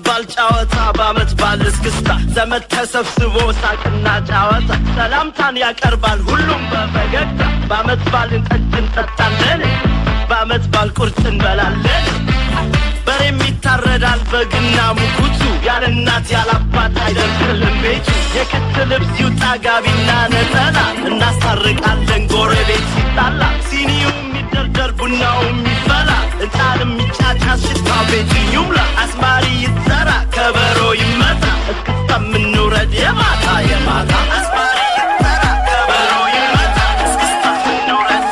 ባል ጨዋታ በአመት ባል እስክስታ ዘመድ ተሰብስቦ ሳቅና ጨዋታ ሰላምታን ያቀርባል ሁሉም በፈገግታ በአመት ባል ጠጅ እንጠጣለን በአመት ባል ቁርጥ እንበላለን በሬም ይታረዳል በግና ሙኩቱ ያለ እናት ያለ አባት አይደርስልም ቤቱ የክት ልብስ ይውጣ ጋቢና ነጠላ እናስታርቃለን ጎረቤት ሲጣላ ሲኒው የሚደርደር ቡናው የሚፈላ እጣንም ይጫጫ ሽታ ቤቱ ይሙላ አስማሪ ይጠራ ከበሮ ይመታ እስክስታ የምንውረድ የማታ የማታ አስማሪ ይጠራ ከበሮ ይመታ እስክስታ የምንውረድ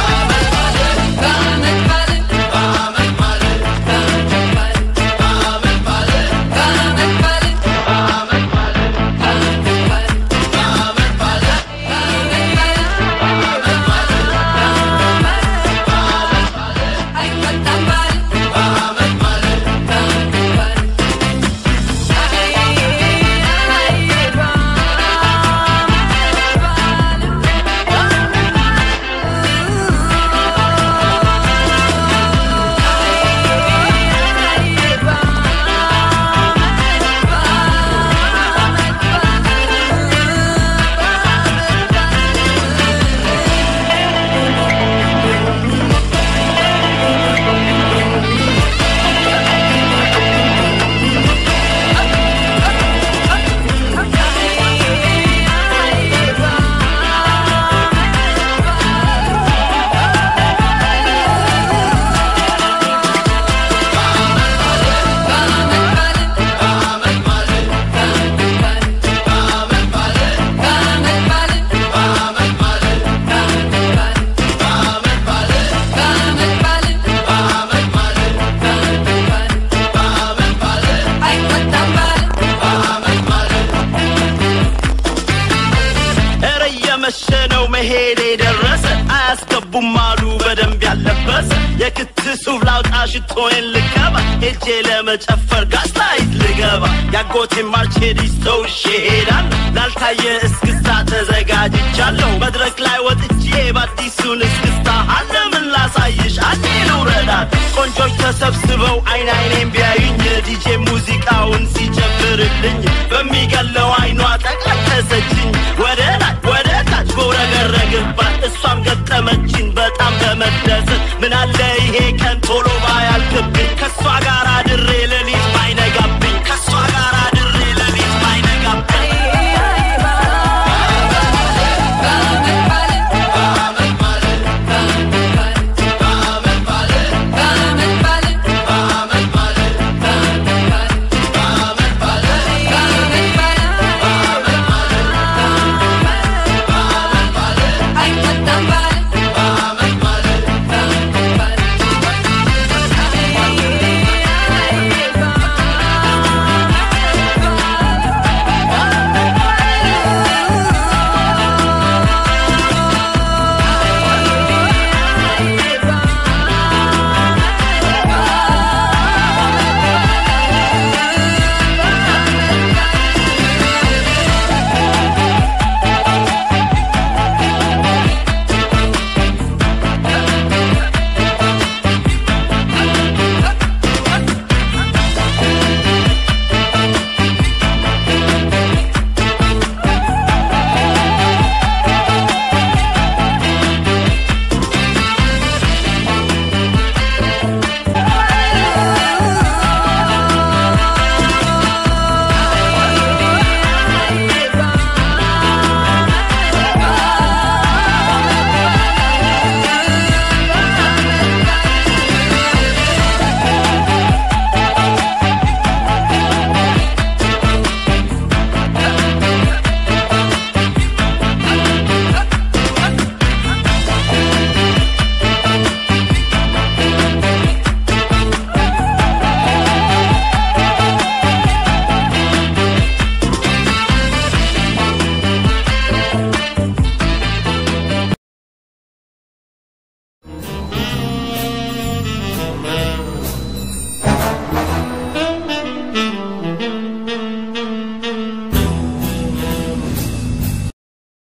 ኧረ እየመሸ ነው መሄድ የደረሰ አያስገቡም አሉ በደንብ ያለበሰ የክት ሱፍ ላውጣ ሽቶዬን ልቀባ ሄጄ ለመጨፈር ጋስታይት ልገባ ያጎቴ ማርቼዲስ ተውሼ ሄዳለሁ ላልታየ እስክስታ ተዘጋጅቻለሁ መድረክ ላይ ወጥቼ በአዲሱን እስክስታ አለምን ላሳይሽ አንዴ ልውረዳት ቆንጆች ተሰብስበው አይን አይኔን ቢያዩኝ ዲጄ ሙዚቃውን ሲጨምርልኝ በሚገለው አይኗ ጠቀሰችኝ ወደ ላይ ወደ ታች በውረገረግባት እሷም ገጠመችኝ በጣም በመደሰት ምናለ ይሄ ቀን ቶሎ ባያልቅብኝ ከእሷ ጋር አድሬ